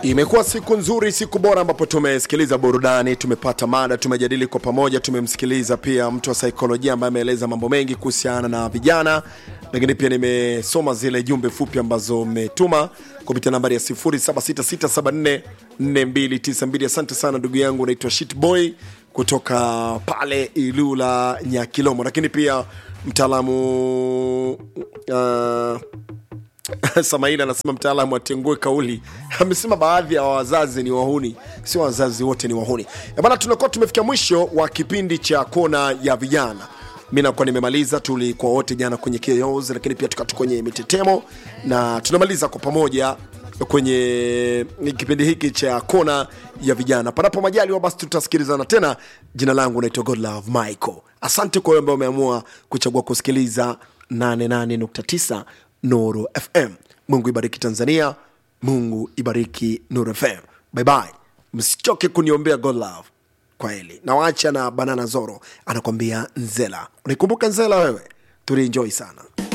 Imekuwa siku nzuri, siku bora ambapo tumesikiliza burudani, tumepata mada, tumejadili kwa pamoja, tumemsikiliza pia mtu wa saikolojia ambaye ameeleza mambo mengi kuhusiana na vijana, lakini pia nimesoma zile jumbe fupi ambazo mmetuma kupitia nambari ya 0766744292. Asante sana ndugu yangu, naitwa Shitboy kutoka pale Ilula Nyakilomo, lakini pia mtaalamu uh, Samaila anasema mtaalamu atengue kauli. Amesema baadhi ya wazazi ni wahuni, sio wazazi wote ni wahuni. Eh Bana, tunakuwa tumefikia mwisho wa kipindi cha kona ya vijana. Mi nakuwa nimemaliza, tulikuwa wote jana kwenye KOs, lakini pia tukatu kwenye mitetemo na tunamaliza kwa pamoja kwenye kipindi hiki cha kona ya vijana. Panapo majaliwa, basi tutasikilizana tena. Jina langu naitwa Godlove Michael. Asante kwa wewe ambao umeamua kuchagua kusikiliza 88.9 Nuru FM. Mungu ibariki Tanzania, Mungu ibariki Nuru FM. Bye bye, msichoke kuniombea God love. Kwa heli nawacha na Banana Zoro anakwambia Nzela. Unaikumbuka Nzela wewe? Tulienjoy sana.